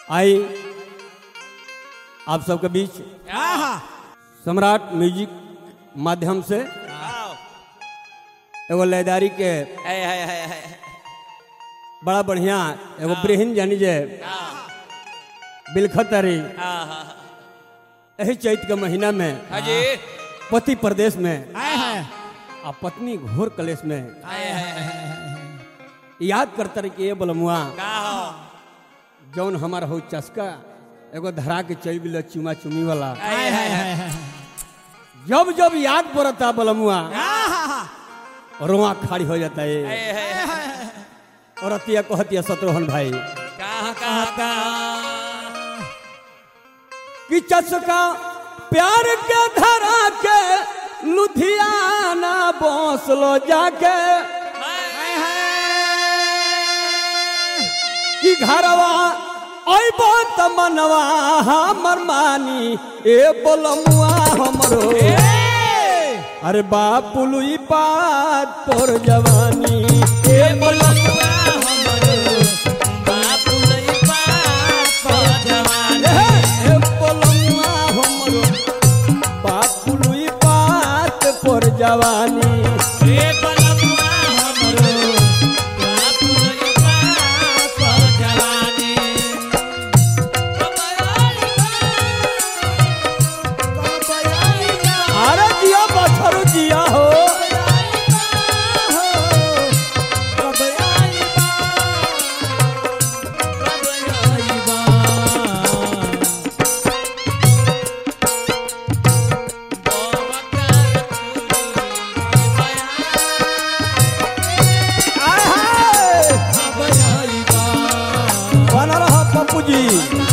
आई आप सबके बीच सम्राट म्यूजिक माध्यम से एगो लयदारी के बड़ा बढ़िया एगो ब्रहिन जानी जे बिलखतरी यही चैत के महीना में हाजी पति प्रदेश में आ पत्नी घोर कलेश में याद करता रही कि ये बोलमुआ का हो जौन हमारा हो चस्का एगो धरा के चल गल चुमा चुमी वाला आए हाय हाय जब जब याद पड़ता बलमुआ रोआ खाड़ी हो जाता है आए हाय हाय और अतिया कहतिया शत्रुघ्न भाई कहाँ कहाँ कहाँ कि चस्का प्यार के धरा के लुधियाना बौसलो जाके कि घरवा अइबो त मनवा हमर मानी ए बोलमुआ हमरो अरे बापुलुई बात तोर जवानी ए बोलमुआ बापू लई बाप जवान ए बोलमुआ हमरो बापुलुई बात तोर जवानी रे बलमुआ हमरो बापू लई बाप जवानी अरे जिया बछरू जिया हो आय हाय बना रहा पप्पू जी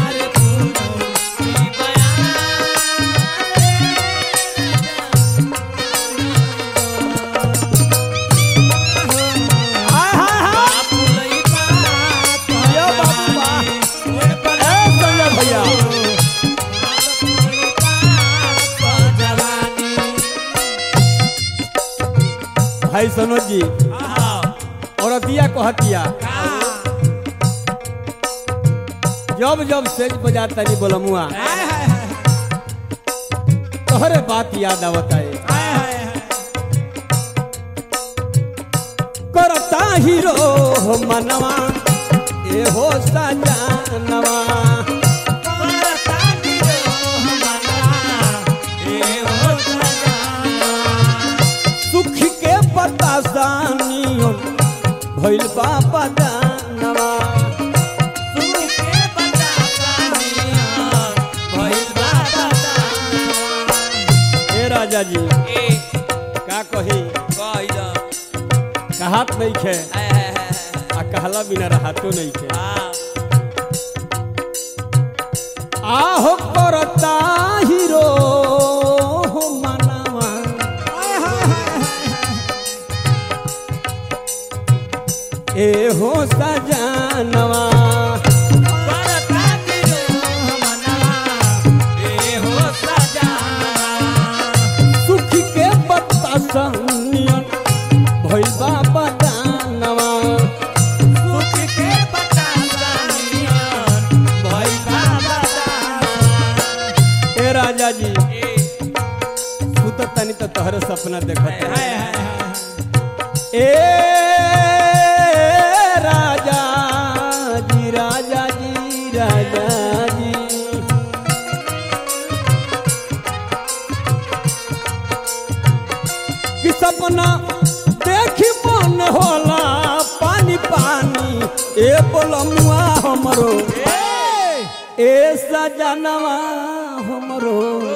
आय हाय हाय जिया बाबू बा ए संजय भैया भाई सनोज जी और दिया कहतिया जब जब सेज बजाता जी बोलमुआ तोहरे बात याद आवता है करता हीरो हो मनवा ए हो सजानवा सुख के बतासानियो भइल बाबा दानवा ए राजा जी का कही कहात नहीं खे आ कहला बिना रहातो नहीं खे आहो करता हीरो हो मनवा ए हो सजानवा सुख के बतासानियो भइल बाबा दानवा ए राजा जी तू तो तनी तो तोहरे सपना देखत है ए राजा जी राजा जी राजा जी कि सपना देखी मन होला पानी पानी ए बोलमुआ हमरो ए सजनवा हमरो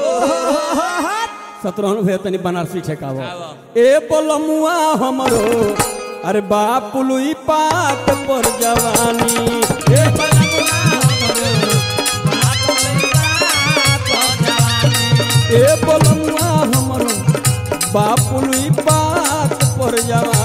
सत्रहन भे तनी बनारसी ठेकाव ए बोलमुआ हमरो अरे बापुलुई पात पर जवानी ए ए बोलमुआ हमरो बापुलुई पात पर जवानी